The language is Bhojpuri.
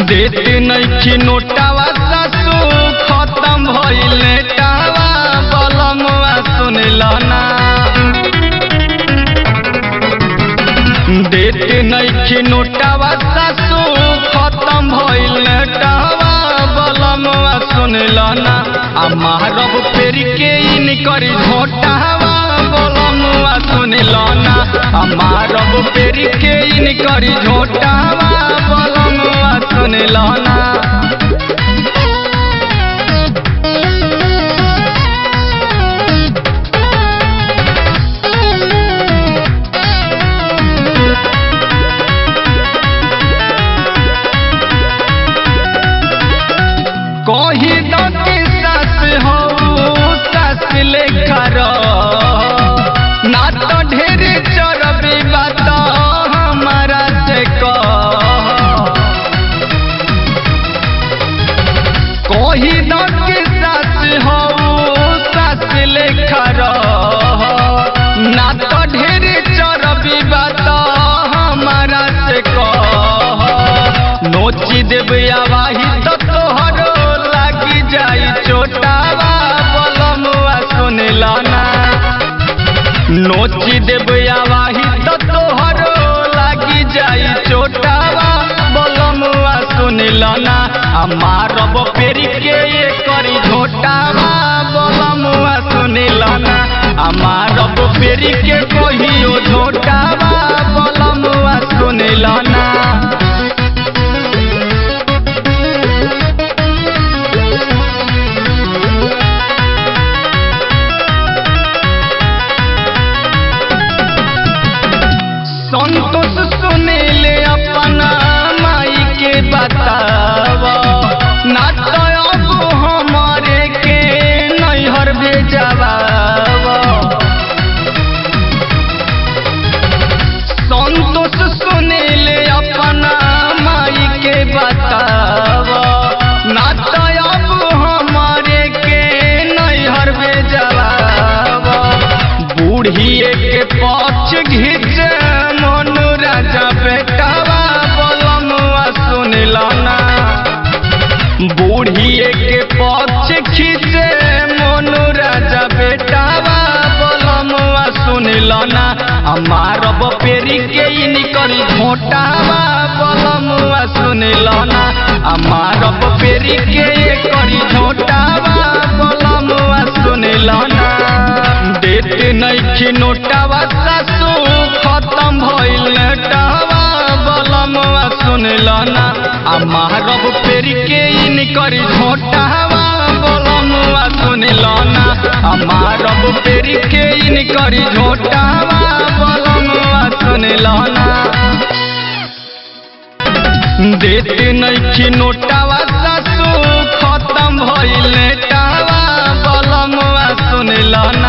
देते नइखी नोटावा सासू खत्म भइल नेटावा बलमवा सुनल ना देते नइखी नोटावा सासू खत्म भइल नेटावा बलमवा सुनल ना आ मारब फेर के इन करी झोटावा बलमवा सुनल ना आ मारब फेर के इन करी झोटावा बलमवा सुनल ना कही दो के सास हो सास लेखा रह। ना तो ढेर चरबी बात हमारा से कह कही दो के सास हो सास लेखा रह। ना तो ढेर चरबी बात हमारा से कह नोची देव आवाही तो तोहरो लागी जाई चोटावा बलमुआ सुनला ना नोची देव आवाही तो तोहरो लागी जाई चोटावा बलमुआ सुनला ना आ मारब पेरी के ये करी झोटावा बलमुआ सुनला ना आ मारब पेरी के कहियो झोटावा बलमुआ सुनला ना संतोष सुनीले अपना माई के बताव ना तो अब हमारे के नैहर भेजवा संतोष सुनीले अपना माई के बताव ना तो अब हमारे के नैहर भेजवा बूढ़िए के पक्ष घिच मनु राजा बेटावा बलमुआ सुनला ना बूढ़िए के पक्ष खींचे मनु राजा बेटावा बलमुआ सुनला ना मारब पेरी के इन करी झोटावा बलमुआ सुनला ना मारब पेरी के ये करी झोटावा बलमुआ सुनला ना देते नइखी नोटावा सासू खत्म भइल नेटावा बलमवा सुनल ना आ मारब फेर के इन करी झोटावा बलमवा सुनल ना आ मारब फेर के इन करी झोटावा बलमवा सुनल ना देते नइखी नोटावा सासू खत्म भइल नेटावा बलमवा सुनल ना